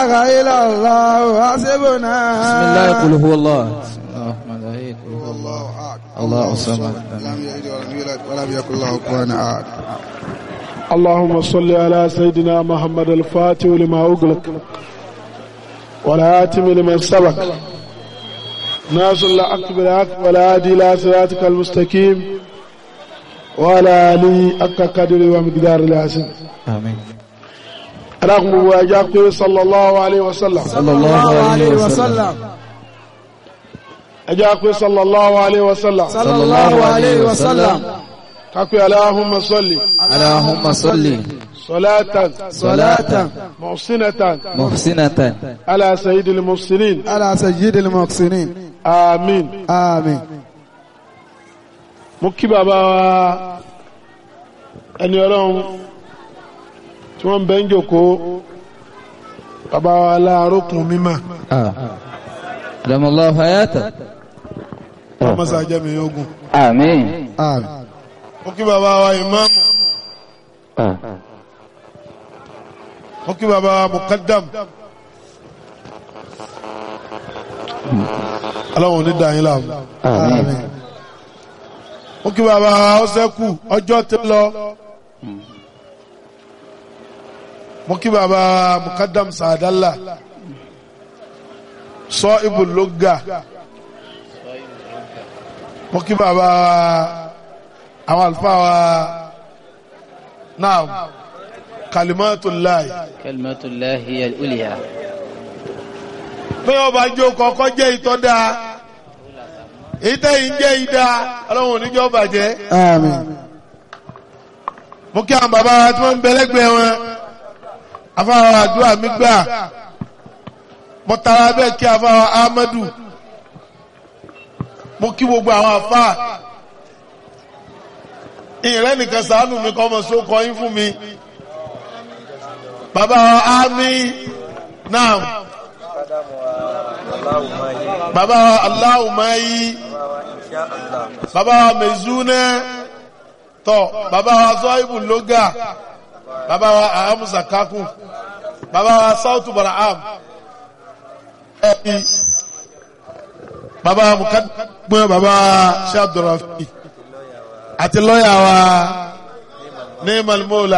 إله إلا الله حسبنا بسم الله قل هو الله بسم الله الرحمن الرحيم قل هو الله الله أحد الله الصمد لم يلد ولم يولد ولم يكن له كفوا أحد اللهم صل على سيدنا محمد الفاتح لما أغلق والآتم لمن سبق ناصر الحق بالحق والهادي إلى صراطك المستقيم وعلى آله حق قدر ومقدار العظيم آمين رغم واجاك صلى الله عليه وسلم صلى الله عليه وسلم أجاك صلى الله عليه وسلم صلى الله عليه وسلم كاكو اللهم صل اللهم صل صلاة صلاة محسنة محسنة على سيد المحسنين على سيد المحسنين آمين آمين mo kí bàbá wa ẹni ọlọ́run tí wọ́n ń bẹ́ ń jòkó bàbá wa láàrókùn mímọ̀ آه. دم الله حياته ọmọsá jẹ́mi ogun آمين آمين mo kí bàbá wa ìmáàmù آه. mo kí bàbá wa mukaddam ọlọ́run ní dàáyín láàmú آمين mo kí bàbá wa ọ́sẹ́kù ọjọ́ tó lọ mo kí bàbá wa mukaddam sàdálà sọ ibùlógà mo kí bàbá wa àwọn àlùfáà wa náà kalimatullahi كلمة الله هي الأولية pé ọba jó kọ́kọ́ jẹ́ ìtọ́da ìtẹ́yìn jẹ́ ìdá ọlọ́run oníjọ́ bàjẹ́ آمين mo kí àwọn bàbá wa tí wọ́n ń bẹ lẹ́gbẹ̀ẹ́ wọn afáwa àdúrà mi gbà mo tara bẹ́ẹ̀ kí afáwa Ahmadu mo kí gbogbo àwọn afá ìrẹ́ nìkan sàánù mi kọ́ ọmọ sókọ yín fún mi bàbá wa Ami náà bàbá wa Aláwùmáyí bàbá wa Mezúnẹ́ tọ bàbá wa zọ́ìbù lóga bàbá wa ahamusa kakú bàbá wa sautu baraham ẹbí bàbá wa mukadumẹ bàbá wa shabdurafi àti lọ́yà wa ní malmola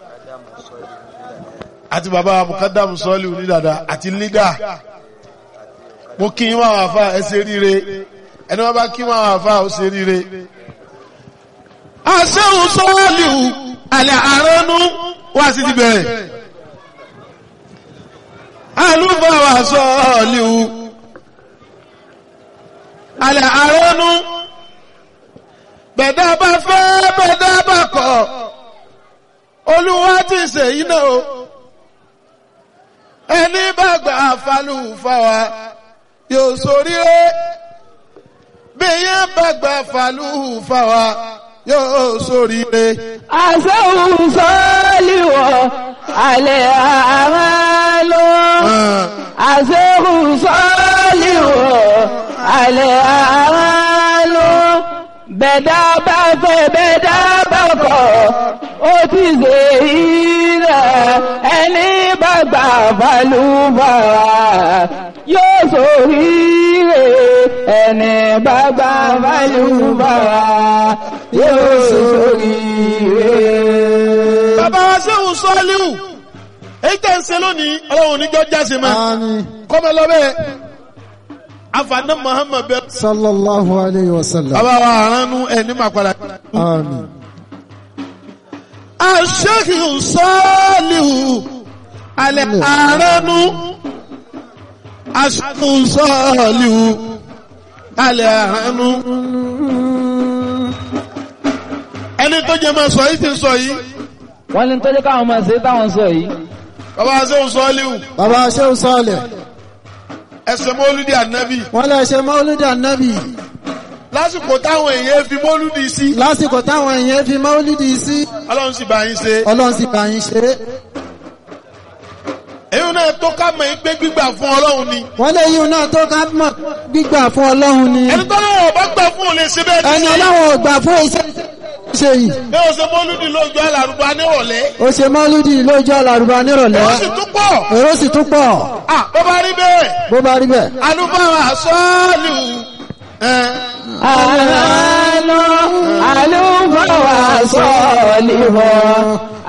àti bàbá wa mukadamu sọ́ọ̀lì onídàdà àti lídà mo kí wọn àwọn afa ẹ ṣe ríire ẹni wọn bá kí wọn àwọn afa ó ṣe ríire aṣẹ́hùn sọ́ọ̀lìhù alẹ́ àránú wá sí ti bẹ̀rẹ̀ alúfàwà sọ́ọ̀lìhù alẹ́ àránú bẹ̀dá bá fẹ́ bẹ̀dá bá kọ̀ olúwa ti ṣe iná o ẹni bá gbà falúfàwà yóò ṣoríire bí yẹn bá gbà falúfàwà yóò sóríire. àṣẹ́hùn sọ́ọ́lìwọ̀ alẹ́ àmàlò àṣẹ́hùn sọ́ọ́lìwọ̀ alẹ́ àmàlò bẹ̀dá bá fẹ́ bẹ̀dá bá kọ̀ ó ti ṣe ilẹ̀ ẹni bá gbà balùbàrà yóò sóríire ẹni bá gbà balùbàrà yóò sóríire. bàbá wa sẹ́wọ̀n sọ́ọ́líwù èyí tẹ̀ ń ṣe lónìí ọlọ́run níjọ́ jáse mọ́ آمين kọ́mọ lọ́bẹ̀ afaná muhammed bẹ́ẹ̀. صلى الله عليه وسلم bàbá wa àránú ẹni máa padà. آمين aṣẹ́kìrì sọ́ọ́líwù alẹ́ àránú aṣẹ́kìrì sọ́ọ́líwù alẹ́ àránú. ẹni tó jẹ́ máa sọ yìí ti sọ yìí wọ́n ní tọ́jú káwọn máa ṣe táwọn sọ yìí bàbá wa sẹ́wọ̀n sọ́ọ́líwù bàbá ṣéun sọ́ọ̀lẹ̀ ẹsẹ̀ mọ́lúdì ànábì wọ́n lè ṣe mọ́lúdì ànábì lásìkò táwọn èèyàn fi mọ́lúdì sí lásìkò táwọn èèyàn fi mọ́lúdì sí ọlọ́run sì bá yín ṣe ọlọ́run sì bá yín ṣe é èyí náà tó ká mọ̀ yín pé gbígbà fún ọlọ́run ni wọ́n lè yíun náà tó ká mọ̀ gbígbà fún ọlọ́run ni ẹni tó lọ́wọ́ bá gbà fún òun lè ṣe bẹ́ẹ̀ ẹni ní ọlọ́run ò gbà fún iṣẹ́ ṣe yìí bí o ṣe mọ́lúdì lójú alárùbá nírọ̀lẹ́ ó ṣe mọ́lúdì lójú àlàrúbá nírọ̀lẹ́ ó sì tún pọ̀ èrò sì tún pọ̀ à bó bá rí bẹ́ẹ̀ bó bá rí bẹ́ẹ̀. alúbáwá sọ́ọ̀lù ẹ̀ àlọ́ àlùfáà wà sọ́ọ̀lì wọ̀